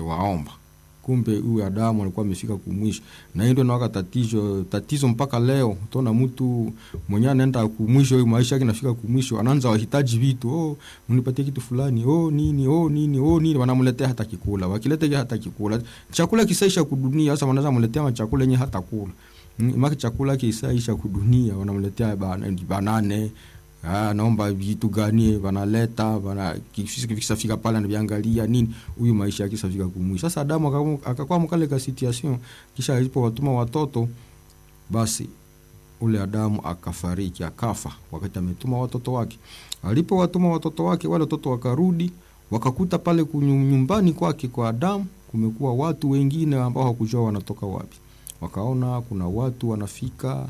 anawaomba kumbe huyu Adamu alikuwa amefika kumwisho, na hiyo ndio nawaka tatizo tatizo mpaka leo. Utaona mtu mwenyewe anaenda kumwisho, huyu maisha yake nafika kumwisho, anaanza wahitaji vitu, oh, mnipatie kitu fulani, oh nini, oh nini, oh nini, wanamletea hata kikula, wakileta hata kikula, chakula kisaisha kudunia. Sasa wanaweza mletea chakula yenye hata kula maki chakula kisaisha kudunia, wanamletea banane Ah, naomba vitu gani wanaleta wana kisafika pale anaviangalia nini, huyu maisha yake safika kumwisho. Sasa Adamu akakuwa mkale ka situation, kisha alipo watuma watoto, basi ule Adamu akafariki akafa, wakati ametuma watoto wake. Alipo watuma watoto wake, wale watoto wakarudi, wakakuta pale nyumbani kwake kwa Adamu kumekuwa watu wengine ambao hawakujua wanatoka wapi. Wakaona kuna watu wanafika,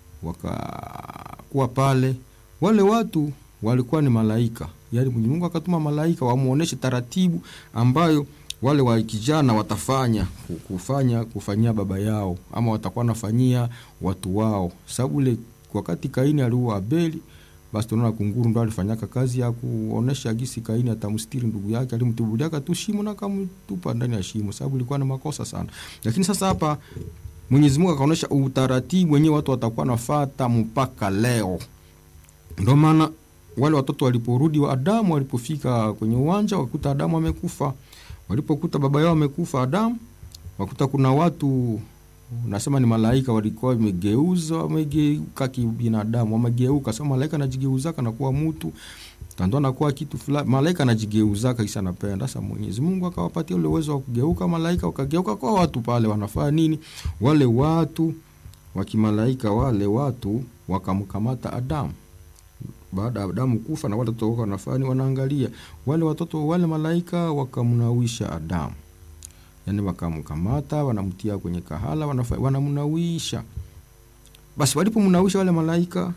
wakakuwa pale wale watu walikuwa ni malaika, yaani Mungu akatuma malaika wamuoneshe taratibu ambayo wale wa kijana watafanya kufanya kufanyia baba yao ama watakuwa nafanyia watu wao, sababu ile wakati Kaini aliua Abeli, basi tunaona kunguru ndo alifanyaka kazi ya kuonesha gisi Kaini atamstiri ndugu yake, alimtubuliaka tu shimo na akamtupa ndani ya shimo, sababu ilikuwa ni makosa sana. Lakini sasa hapa Mwenyezi Mungu akaonesha utaratibu wenyewe watu watakuwa nafata mpaka leo. Ndio maana wale watoto waliporudi wa Adamu walipofika kwenye uwanja wakuta Adamu amekufa. Walipokuta baba yao amekufa Adamu, wakuta kuna watu nasema ni malaika walikuwa wamegeuza wamegeuka kibinadamu, wamegeuka. Sasa malaika anajigeuzaka na kuwa mtu tando anakuwa kitu fulani, malaika anajigeuzaka kisha anapenda. Sasa Mwenyezi Mungu akawapatia ule uwezo wa kugeuka, malaika wakageuka kwa watu pale. Wanafanya nini? Wale watu wa kimalaika, wale watu wakamkamata Adamu baada ya Adamu kufa na wale watoto wake wanafanya wanaangalia wale watoto wale malaika wakamnawisha Adamu, yani wakamkamata wanamtia kwenye kahala wanamnawisha. Basi walipomnawisha wale malaika,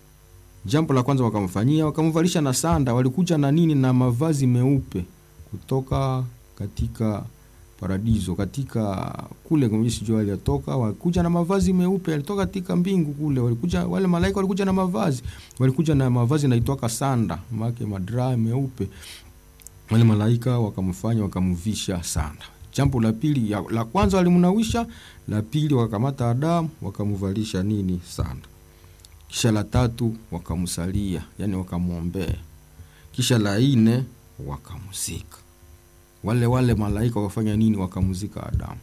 jambo la kwanza wakamfanyia wakamvalisha na sanda. Walikuja na nini? Na mavazi meupe kutoka katika paradiso katika kule kwenye sijua aliyatoka, walikuja na mavazi meupe, alitoka katika mbingu kule. Walikuja wale malaika walikuja na mavazi, walikuja na mavazi naitwaka sanda, make madraa meupe. Wale malaika wakamfanya wakamvisha sanda. Jambo la pili, la kwanza walimnawisha, la pili wakakamata Adamu wakamvalisha nini? Sanda. Kisha la tatu wakamsalia, yani wakamwombea. Kisha la nne wakamzika wale wale malaika wakafanya nini? Wakamzika Adamu.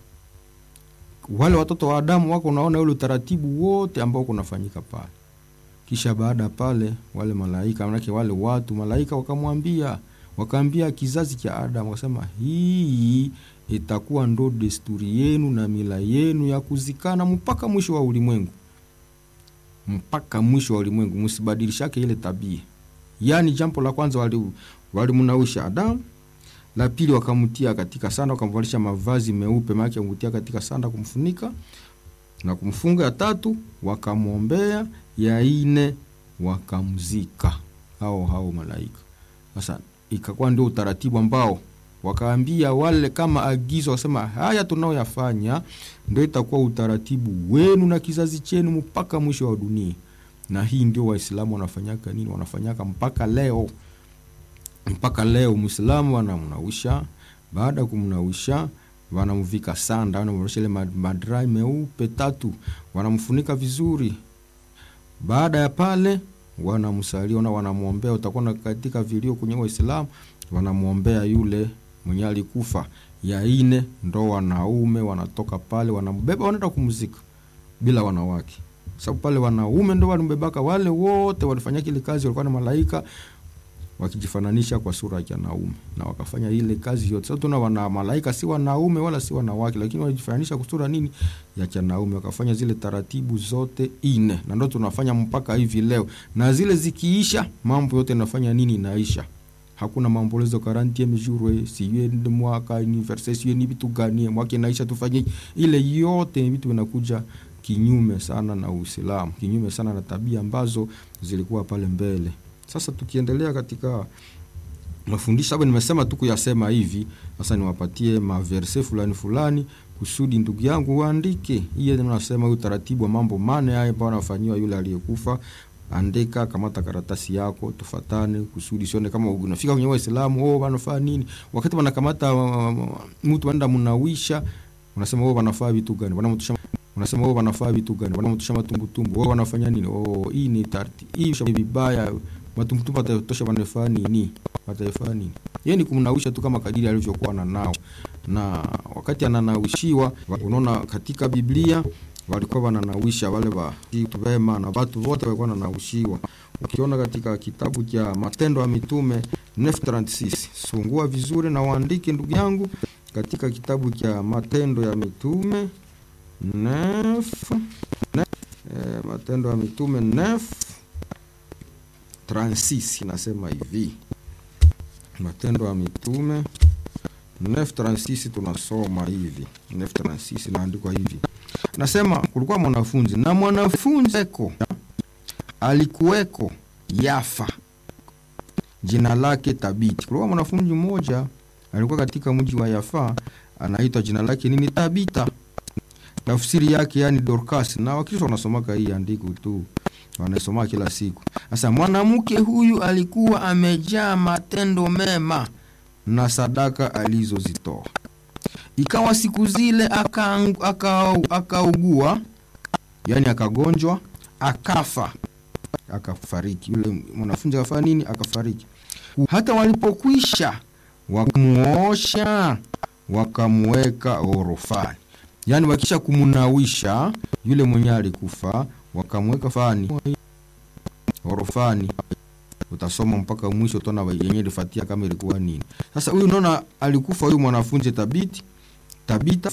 Wale watoto wa Adamu wako, unaona ule utaratibu wote ambao kunafanyika pale. Kisha baada pale, wale malaika manake wale watu malaika wakamwambia, wakaambia kizazi cha Adamu, wakasema hii itakuwa ndo desturi yenu na mila yenu ya kuzikana mpaka mwisho wa ulimwengu, mpaka mwisho wa ulimwengu, msibadilishake ile tabia. Yani jambo la kwanza walimnawisha wali Adamu la pili wakamtia katika sanda, wakamvalisha mavazi meupe, maana kumtia katika sanda kumfunika na kumfunga. Ya tatu wakamwombea, ya ine wakamzika hao hao malaika. Sasa ikakuwa ndio utaratibu ambao wakaambia wale kama agizo, wasema haya tunaoyafanya ndio itakuwa utaratibu wenu na kizazi chenu mpaka mwisho wa dunia. Na hii ndio Waislamu wanafanyaka nini? Wanafanyaka mpaka leo mpaka leo Muislamu wanamnawisha. Baada ya kumnawisha, wanamvika sanda, wanamvalisha ile madrai meupe tatu, wanamfunika vizuri. Baada ya pale, wanamsalia na wanamwombea. Utakuwa katika vilio kwenye Waislamu wanamwombea yule mwenye alikufa. Ya ine ndo wanaume wanatoka pale, wanambeba, wanaenda kumzika bila wanawake, sababu pale wanaume ndo walimbebaka. Wale wote walifanya kile kazi, walikuwa na malaika wakijifananisha kwa sura ya wanaume na wakafanya ile kazi yote. Sasa tuna wana malaika si wanaume wala si wanawake, lakini walijifananisha kwa sura nini ya wanaume, wakafanya zile taratibu zote ine, na ndio tunafanya mpaka hivi leo. Na zile zikiisha, mambo yote nafanya nini, inaisha. Hakuna maombolezo quarantieme jour siye mwaka anniversaire siye ni vitu gani mwaka inaisha, tufanye ile yote, vitu vinakuja kinyume sana na Uislamu, kinyume sana na tabia ambazo zilikuwa pale mbele. Sasa tukiendelea katika mafundisho hapo, nimesema tu kuyasema hivi. Sasa niwapatie maverse fulani fulani kusudi ndugu yangu uandike. Hiyo nasema utaratibu wa mambo mane haya ambayo anafanyiwa yule aliyekufa andika, kamata karatasi yako, tufatane kusudi sione kama unafika kwenye Waislamu oh, wanafaa nini. Wakati wanakamata uh, mtu wanaenda mnawisha, unasema oh, wanafaa vitu gani? Wanamtusha unasema oh, wanafaa vitu gani? Wanamtusha matumbutumbu oh, wanafanya nini? Oh, hii ni tarti hii ni vibaya, matumbutumbu watatosha, wanafaa nini? Watafaa nini? Yeye ni kumnawisha tu kama kadiri alivyokuwa na nao, na wakati ananawishiwa, unaona katika Biblia walikuwa wananawisha wale wa wema na watu wote walikuwa wananawishiwa. Ukiona katika kitabu cha Matendo ya Mitume 936 sungua vizuri na waandike ndugu yangu, katika kitabu cha Matendo ya Mitume 9 eh, Matendo ya Mitume 9 36 inasema hivi, Matendo ya Mitume 936 tunasoma hivi, 936 inaandikwa hivi Nasema kulikuwa mwanafunzi na mwanafunzi eko alikuweko Yafa, jina lake Tabiti. Kulikuwa mwanafunzi mmoja alikuwa katika mji wa Yafa, anaitwa jina lake nini? Tabita. Tafsiri yake yani Dorcas, na Wakristo wanasomaka hii andiko tu, wanasoma kila siku. Sasa mwanamke huyu alikuwa amejaa matendo mema na sadaka alizozitoa Ikawa siku zile akaugua aka, aka yani akagonjwa akafa akafariki. Yule mwanafunzi akafanya nini? Akafariki. Hata walipokwisha wakamuosha wakamuweka orofani, yani wakisha kumunawisha yule mwenye alikufa wakamweka fani orofani. Utasoma mpaka mwisho utaona yenye ilifuatia kama ilikuwa nini. Sasa huyu unaona, alikufa huyu mwanafunzi Tabiti Tabita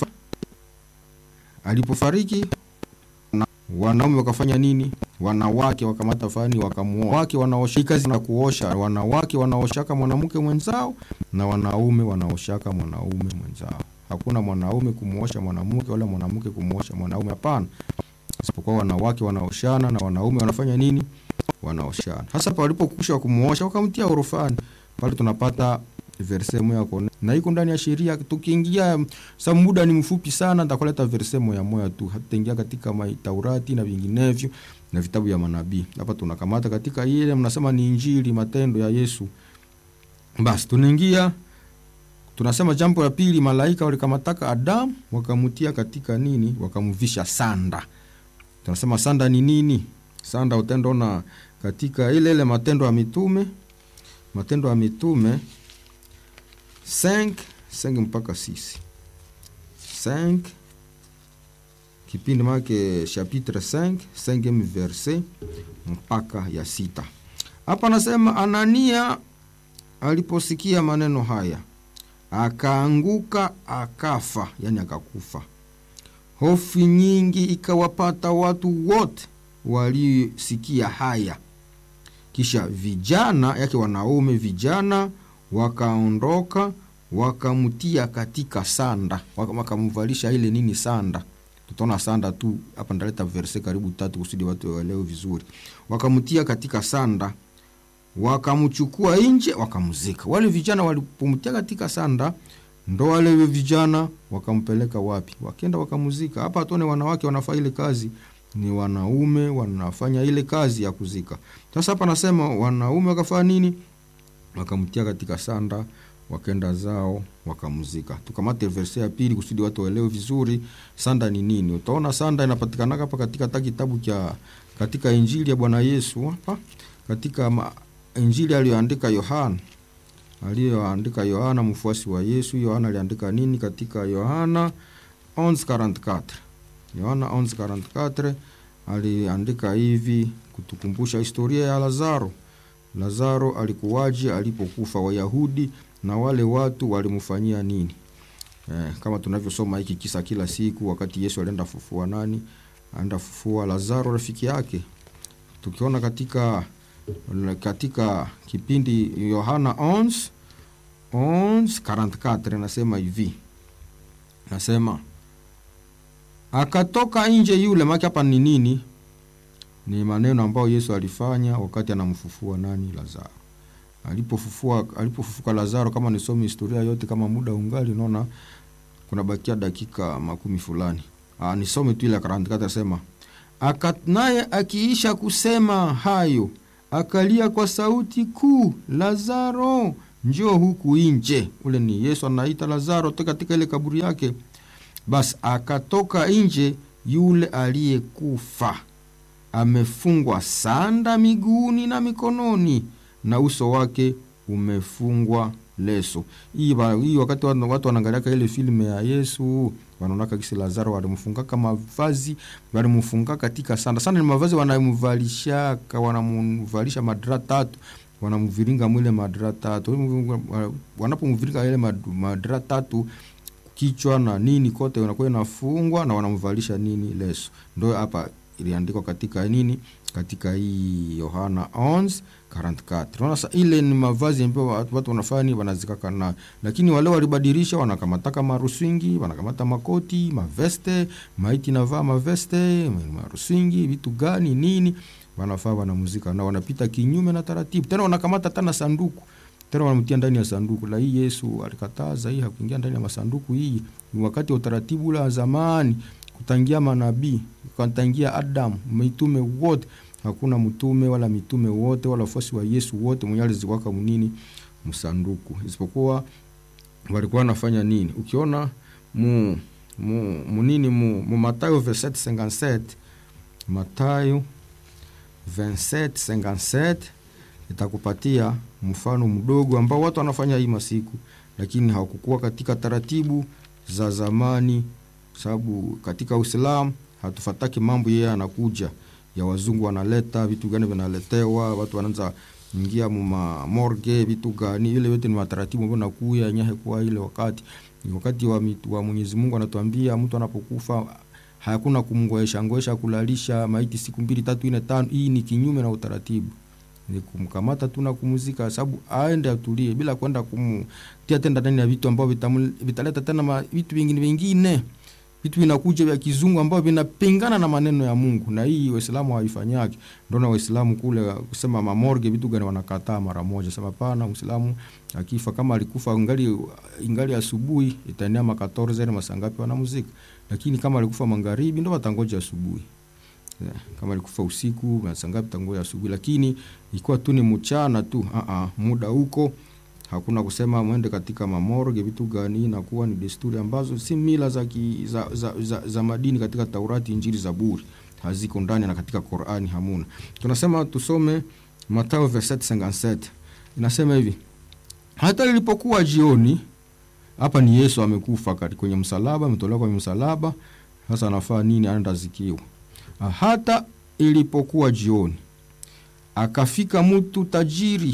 alipofariki, wanaume wakafanya nini? Wanawake wakamata fani wakamuoa. Wake wanaosha kazi na kuosha, wanawake wanaoshaka mwanamke mwenzao na wanaume wanaoshaka mwanaume mwenzao. Hakuna mwanaume kumuosha mwanamke wala mwanamke kumuosha mwanaume, hapana, isipokuwa wanawake wanaoshana na wanaume wanafanya nini? Wanaoshana. Hasa palipokusha kumuosha wakamtia orofani, pale tunapata verse moya kone na iko ndani ya sheria. Tukiingia sa muda ni mfupi sana, nitakuleta verse moya moya tu, hatutaingia katika Taurati na vinginevyo na vitabu vya manabii. Hapa tunakamata katika ile mnasema ni Injili, matendo ya Yesu. Basi tunaingia tunasema, jambo la pili, malaika walikamataka Adamu wakamutia katika nini? Wakamvisha sanda. Tunasema sanda ni nini? Sanda utendaona katika ile ile Matendo ya Mitume, Matendo ya Mitume 5 5 mpaka 6 5 kipindi make chapitre 5 5 verse mpaka ya sita. Hapa anasema Anania aliposikia maneno haya akaanguka akafa, yani akakufa. Hofu nyingi ikawapata watu wote waliosikia haya. Kisha vijana yake wanaume vijana wakaondoka wakamtia katika sanda, wakamvalisha ile nini sanda. Tutaona sanda tu hapa, ndaleta verse karibu tatu kusudi watu waelewe vizuri. Wakamtia katika sanda, wakamchukua nje, wakamzika. Wale vijana walipomtia katika sanda, ndo wale vijana wakampeleka wapi? Wakenda wakamzika. Hapa tuone wanawake wanafanya ile kazi, ni wanaume wanafanya ile kazi ya kuzika. Sasa hapa nasema wanaume wakafanya nini? wakamtia katika sanda wakenda zao wakamzika. Tukamate verse ya pili kusudi watu waelewe vizuri sanda ni nini. Utaona sanda inapatikana hapa katika ta kitabu cha katika Injili ya Bwana Yesu hapa katika ma, Injili aliyoandika Yohana aliyoandika Yohana mfuasi wa Yesu. Yohana aliandika nini katika Yohana 11:44 Yohana 11:44 aliandika hivi kutukumbusha historia ya Lazaro. Lazaro alikuwaje alipokufa? Wayahudi na wale watu walimfanyia nini? Eh, kama tunavyosoma hiki kisa kila siku, wakati Yesu alienda fufua nani? Aenda fufua Lazaro rafiki yake. Tukiona katika katika kipindi Yohana 11 11:44 nasema hivi, nasema akatoka nje yule maki. Hapa ni nini? Ni maneno ambayo Yesu alifanya wakati anamfufua nani? Lazaro. Alipofufua alipofufuka Lazaro, kama nisome historia yote, kama muda ungali, unaona kuna bakia dakika makumi fulani. Ah, nisome tu ile 44 sema Aka, naye akiisha kusema hayo akalia kwa sauti kuu, Lazaro njoo huku nje. Ule ni Yesu anaita Lazaro toka katika ile kaburi yake. Basi akatoka nje yule aliyekufa amefungwa sanda miguuni na mikononi, na uso wake umefungwa leso. Hii hii wakati watu wanaangaliaka ile filmu ya Yesu wanaonaka kisi Lazaro walimfungaka mavazi, walimfunga katika sanda. Sanda ni mavazi wanamvalishaka, wanamvalisha madra tatu, wanamviringa mwile madra tatu. Wanapomviringa ile madra tatu kichwa na nini kote unakuwa inafungwa na wanamvalisha nini leso. Ndio hapa iliandikwa katika nini katika hii Yohana 11:44. Unaona sasa, ile ni mavazi ambayo watu wanafanya nini, wanazikaka nayo, lakini wale walibadilisha, wanakamata marusingi, wanakamata makoti, maveste, maiti navaa maveste, marusingi, vitu gani nini, wanafaa wanamuzika na wanapita kinyume na taratibu, tena wanakamata tena sanduku tena wanamtia ndani ya sanduku la hii. Yesu alikataza hii, hakuingia ndani ya masanduku. Hii ni wakati wa utaratibu ule wa zamani kutangia manabii kutangia Adamu, mitume wote. Hakuna mtume wala mitume wote wala wafuasi wa Yesu wote mwenye aliziwaka munini msanduku, isipokuwa walikuwa wanafanya nini? Ukiona mu mu munini mu, mu Mathayo 27:57 Mathayo 27:57 itakupatia mfano mdogo ambao watu wanafanya hii masiku, lakini hawakukuwa katika taratibu za zamani sababu katika Uislamu hatufataki mambo yeye anakuja ya wazungu wanaleta vitu gani vinaletewa, watu wanaanza ingia muma morgue vitu gani, ile yote ni mataratibu ambayo nakuya nyahe kwa ile wakati ni wakati wa, mitu, wa Mwenyezi Mungu anatuambia mtu anapokufa hakuna kumngoesha ngoesha kulalisha maiti siku mbili tatu nne tano. Hii ni kinyume na utaratibu, ni kumkamata tu na kumuzika, sababu aende atulie bila kwenda kumtia tena ndani ya vitu ambavyo vitaleta tena vitu vingine vingine vitu vinakuja vya kizungu ambavyo vinapingana na maneno ya Mungu, na hii Waislamu haifanyaki. Ndio na Waislamu kule kusema mamorge vitu gani wanakataa mara moja, sema pana Muislamu akifa kama alikufa ingali ingali asubuhi itaenea makatorze zile masangapi wanamuzika, lakini kama alikufa magharibi ndio watangoja asubuhi. Yeah, kama alikufa usiku masangapi tangoja asubuhi, lakini ikiwa tu ni mchana tu a a muda huko hakuna kusema mwende katika mamorge vitu gani. Inakuwa ni desturi ambazo si mila za, ki, za, za, za, za madini katika Taurati, Injili, Zaburi haziko ndani na katika Qur'ani hamuna. Tunasema tusome Mathayo 27:57 inasema hivi, hata ilipokuwa jioni. Hapa ni Yesu amekufa kwenye msalaba, ametolewa kwenye msalaba. Sasa anafaa nini? Anaenda zikiwa. Hata ilipokuwa jioni, akafika mtu tajiri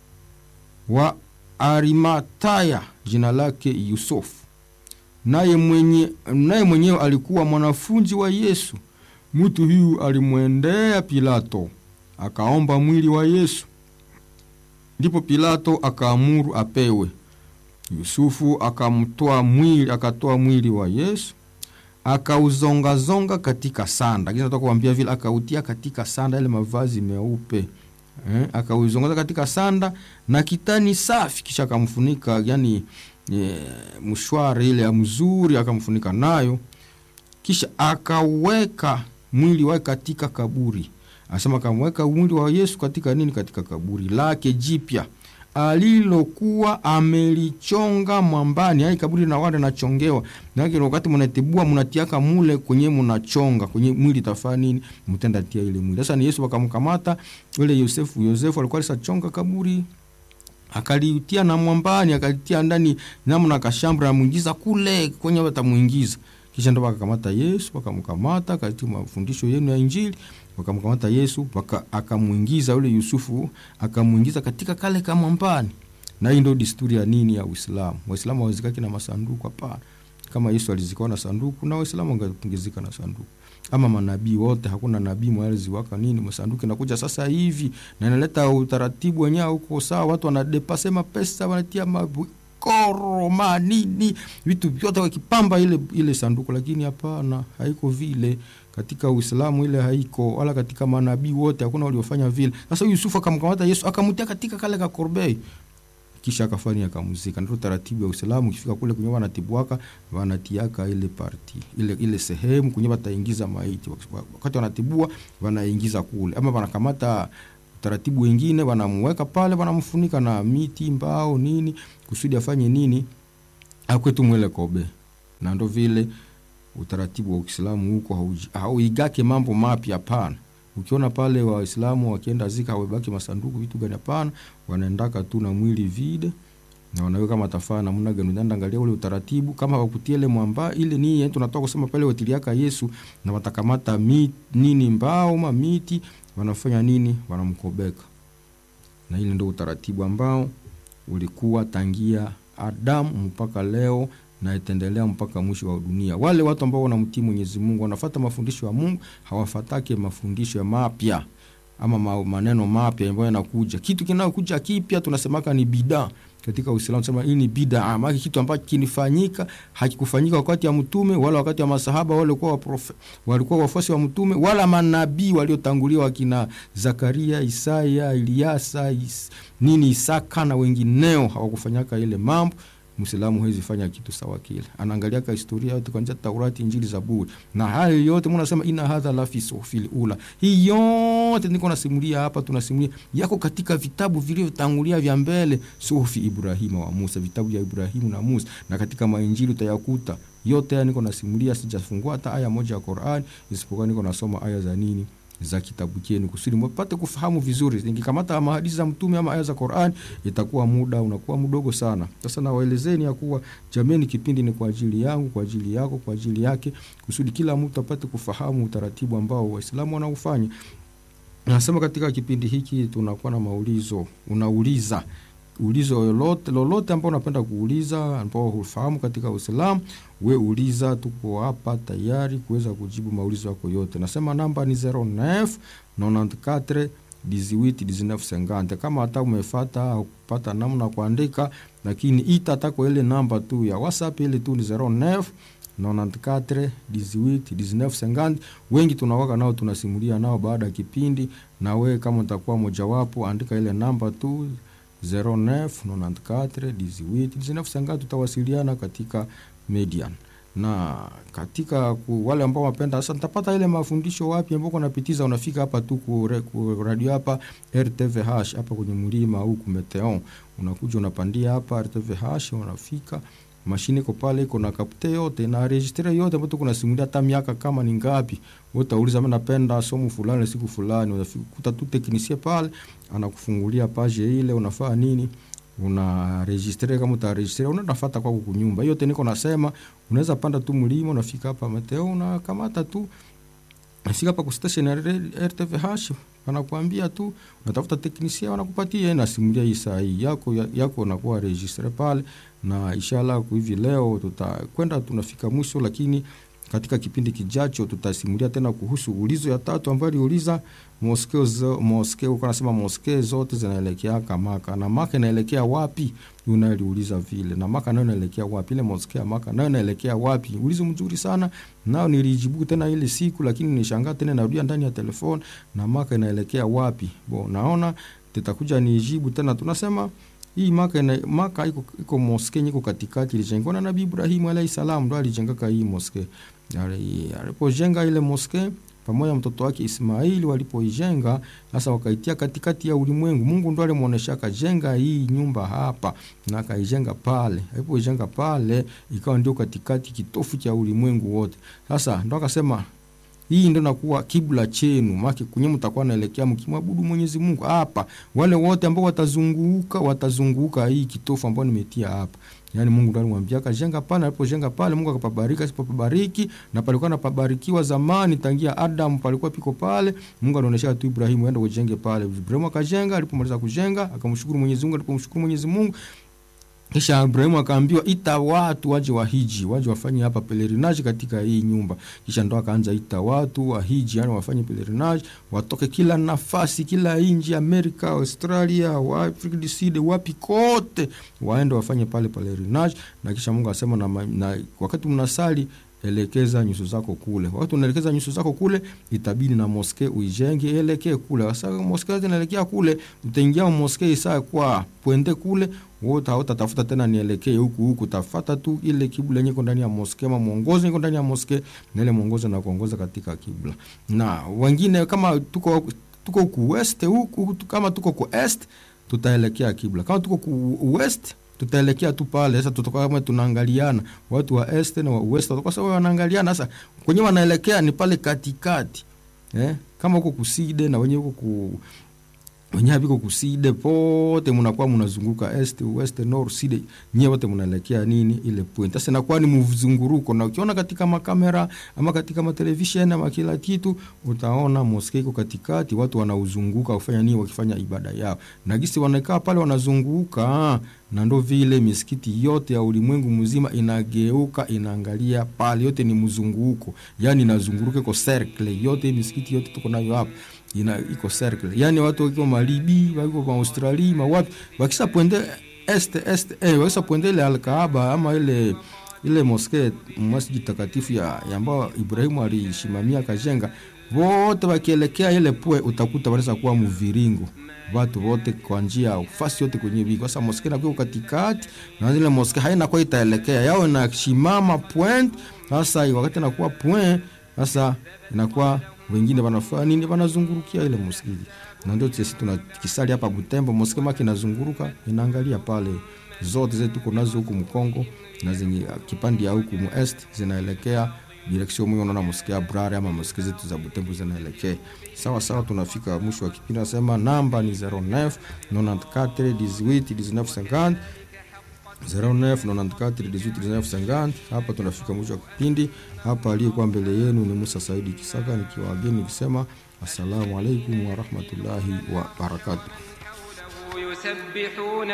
wa Arimataya jina lake Yusufu, naye mwenye naye mwenyewe alikuwa mwanafunzi wa Yesu. Mtu huyu alimwendea Pilato akaomba mwili wa Yesu, ndipo Pilato akaamuru apewe. Yusufu akamtoa mwili, akatoa mwili wa Yesu akauzongazonga katika sanda, kisha nataka kuambia vile, akautia katika sanda ile mavazi meupe Eh, akauzongoza katika sanda na kitani safi, kisha akamfunika yani e, mshwari ile ya mzuri akamfunika nayo, kisha akaweka mwili wake katika kaburi. Anasema akamweka mwili wa Yesu katika nini? Katika kaburi lake jipya alilokuwa amelichonga mwambani. Yani kaburi na wale nachongewa na wakati mnatibua mnatiaka mule kwenye mnachonga kwenye mwili tafaa nini, mtenda tia ile mwili. Sasa ni Yesu wakamkamata yule Yosefu. Yosefu alikuwa alisachonga kaburi akalitia na mwambani, akalitia ndani namna kashambra na muingiza kule kwenye watamuingiza, kisha ndo wakakamata Yesu, wakamkamata katika mafundisho yenu ya Injili wakamkamata Yesu waka, akamuingiza yule Yusufu akamuingiza katika kale kamwambani. Na hii ndio desturi ya nini ya Uislamu. Waislamu hawazikaki na masanduku, hapana. Kama Yesu alizikwa na sanduku, na Waislamu wangezika na sanduku. Ama manabii wote, hakuna nabii mwaliziwaka nini masanduku. Inakuja sasa hivi na inaleta utaratibu wenyewe huko sawa, watu wanadepase mapesa, wanatia mabukoro manini, vitu vyote wakipamba ile ile sanduku, lakini hapana, haiko vile katika Uislamu ile haiko, wala katika manabii wote hakuna waliofanya vile. Sasa Yusufu akamkamata Yesu akamtia katika kale ka korbei, kisha akafanya akamuzika. Ndio taratibu ya Uislamu. Ukifika kule kwenye wanatibuaka wanatiaka ile parti ile ile sehemu kwenye wataingiza maiti, wakati wanatibua wanaingiza kule, ama wanakamata taratibu wengine wanamweka pale, wanamfunika na miti, mbao, nini kusudi afanye nini, akwetu mwele kobe. Na ndo vile utaratibu wa Uislamu huko hauigake mambo mapya, hapana. Ukiona pale Waislamu wakienda zika hawabaki masanduku vitu gani? Hapana, wanaendaka tu na mwili vide na wanaweka matafaa namna gani? Unaenda angalia ule utaratibu, kama wakutie ile mwamba ile ni yetu, tunatoka kusema pale watiliaka Yesu, na watakamata miti nini, mbao ma miti, wanafanya nini? Wanamkobeka. Na ile ndio utaratibu ambao ulikuwa tangia Adamu mpaka leo na itaendelea mpaka mwisho wa dunia. Wale watu ambao wanamtii Mwenyezi Mungu wanafata mafundisho ya Mungu, hawafatake mafundisho ya mapya ama ma, maneno mapya ambayo yanakuja. Kitu kinayokuja kipya tunasemaka ni bidaa katika Uislamu, sema hii ni bidaa, maana kitu ambacho kinifanyika hakikufanyika wakati ya mtume wala wakati wa masahaba wale walikuwa waprofe, walikuwa wafuasi wa mtume wala manabii waliotangulia wakina Zakaria, Isaya, Eliasa, is, nini Isaka na wengineo hawakufanyaka ile mambo Mwislamu hawezi fanya kitu sawa kile, anaangalia ka historia yote kuanzia Taurati, Injili, Zaburi na hayo yote. Mbona nasema ina hadha la fi suhufil ula, hii yote niko nasimulia hapa, tunasimulia yako katika vitabu vilivyotangulia vya mbele, suhufi Ibrahima wa Musa, vitabu vya Ibrahimu na Musa, na katika mainjili utayakuta yote haya. Niko nasimulia, sijafungua hata aya moja ya Qur'an, isipokuwa niko nasoma aya za nini za kitabu chenu kusudi mpate kufahamu vizuri. Nikikamata mahadithi za mtume ama aya za Qur'an, itakuwa muda unakuwa mdogo sana. Sasa nawaelezeni ya kuwa jameni, kipindi ni kwa ajili yangu, kwa ajili yako, kwa ajili yake, kusudi kila mtu apate kufahamu utaratibu ambao Waislamu wanaufanya. Nasema katika kipindi hiki tunakuwa na maulizo, unauliza ulizo lolote lolote ambao unapenda kuuliza ambao hufahamu katika Uislamu, we uliza, tuko hapa tayari kuweza kujibu maulizo yako yote. Nasema namba ni 09 94 18 19 kama hata umefata au kupata namna kuandika, lakini ita tako ile namba tu ya WhatsApp ile tu ni 09 94 18 19 wengi tunawaka nao tunasimulia nao baada ya kipindi, na we kama utakuwa mojawapo, andika ile namba tu 09941819 tutawasiliana katika Median na katika ku, wale ambao wapenda sasa, nitapata ile mafundisho wapi ambao unapitiza, unafika hapa tu ku, ku radio hapa RTVH hapa kwenye mlima huku Meteon, unakuja unapandia hapa RTVH, unafika mashine iko pale, iko na kapte yote na registre yote ambayo kuna simulia hata miaka kama ni ngapi. Wewe utauliza mimi napenda somo fulani siku fulani, unafikuta tu teknisie pale anakufungulia page ile, unafaa nini, una registre kama utaregistre, unafuata kwa kunyumba yote. Niko nasema unaweza panda tu mlima, unafika hapa Meteo, unakamata tu Nafika hapa ku station ya RTVH wanakuambia tu unatafuta teknisia, wanakupatia na simulia hii saa hii yako yako, unakuwa registre pale, na inshallah kwa hivi leo tutakwenda tunafika mwisho, lakini katika kipindi kijacho tutasimulia tena kuhusu ulizo ya tatu ambayo aliuliza moskeo zo, moskeo kwa nasema moskeo zote zinaelekea Maka na Maka inaelekea wapi? Yuna aliuliza vile na Maka nayo inaelekea wapi? Ile moskeo Maka nayo inaelekea wapi? Ulizo mzuri sana nao nilijibu tena ile siku, lakini nishangaa tena narudia ndani ya telefoni na Maka inaelekea wapi? Bo, naona tutakuja nijibu tena, tunasema hii Maka ina, Maka iko iko moskee iko katikati, ilijengwa na Nabii Ibrahim alayhi salam, ndo alijengaka hii moskee. Alipojenga ile moskee pamoja mtoto wake Ismaili walipoijenga sasa, wakaitia katikati ya ulimwengu. Mungu ndo alimuonesha akajenga hii nyumba hapa na akaijenga pale. Alipoijenga pale, ikawa ndio katikati, kitofu cha ulimwengu wote. Sasa ndo akasema hii ndio nakuwa kibla chenu, maki kunye mtakuwa naelekea mkimwabudu Mwenyezi Mungu hapa. Wale wote ambao watazunguka watazunguka hii kitofu ambao nimetia hapa. Yaani Mungu ndo alimwambia akajenga pale, alipojenga pale Mungu akapabariki, asipopabariki na palikuwa napabarikiwa zamani tangia Adam palikuwa piko pale. Mungu alionyesha tu Ibrahimu aende ujenge pale. Ibrahimu akajenga, alipomaliza kujenga akamshukuru Mwenyezi Mungu, alipomshukuru Mwenyezi Mungu kisha Ibrahimu akaambiwa ita watu waje wahiji, waje wafanye hapa pelerinage katika hii nyumba. Kisha ndo akaanza ita watu wahiji, yani wafanye pelerinage, watoke kila nafasi, kila nchi, Amerika, Australia, wa Afrika du Sud, wapi kote, waende wafanye pale pelerinage. Na kisha Mungu asema na, na wakati mnasali elekeza nyuso zako kule. Wakati unaelekeza nyuso zako kule, itabidi na moske uijenge elekee kule. Sasa moske zinaelekea kule, utaingia moske isaa kwa pwende kule wote hautatafuta tena nielekee huku huku, tafata tu ile kibla yenye iko ndani ya moske, ama mwongozo iko ndani ya moske, na ile mwongozo na kuongoza katika kibla. Na wengine kama tuko tuko ku west huku, kama tuko ku est tutaelekea kibla, kama tuko ku west tutaelekea tu pale. Sasa tutakuwa kama tunaangaliana, watu wa est na wa west watakuwa sawa, wanaangaliana. Sasa kwenye wanaelekea ni pale katikati eh, kama huko kuside na wenye huko ku wenye haviko kuside pote munakuwa munazunguka est west north side, nyie wote munaelekea nini ile point. Sasa inakuwa ni mzunguruko, na ukiona katika makamera ama katika matelevisheni ama kila kitu, utaona moske iko katikati, watu wanauzunguka kufanya nini, wakifanya ibada yao, na gisi wanakaa pale wanazunguka, na ndo vile misikiti yote ya ulimwengu mzima inageuka inaangalia pale, yote ni mzunguko, yani inazunguruka iko circle yote, misikiti yote tuko nayo hapa ina iko circle, yani watu wako Malibi, wako kwa Australia, mawapi wakisha pwende est est eh, wakisha pwende ile Al-Kaaba ama ile ile moske masjid takatifu ya ambayo Ibrahimu alishimamia kajenga, wote wakielekea ile pwe, utakuta wanaweza kuwa mviringo watu wote kwa njia fasi yote kwenye biko. Sasa moske inakuwa katikati na ile moske haina kwa itaelekea yao inashimama point. Sasa wakati inakuwa point, sasa inakuwa wengine wanafanya nini? Wanazungurukia ile msikiti, na ndio sisi tunakisali hapa Butembo, moske maki inazunguruka inaangalia pale, zote zetu tuko nazo huku Mkongo na zenye kipande ya huku muest zinaelekea direction mwe, unaona moske ya Brare ama moske zetu za Butembo zinaelekea sawa sawa. Tunafika mwisho wa kipindi, nasema namba ni 09 94 18 19 50 0994181950. Hapa tunafika mwisho wa kipindi hapa. Aliyekuwa mbele yenu ni Musa Saidi Kisaka nikiwa wageni nikisema assalamu alaikum warahmatullahi wabarakatuh.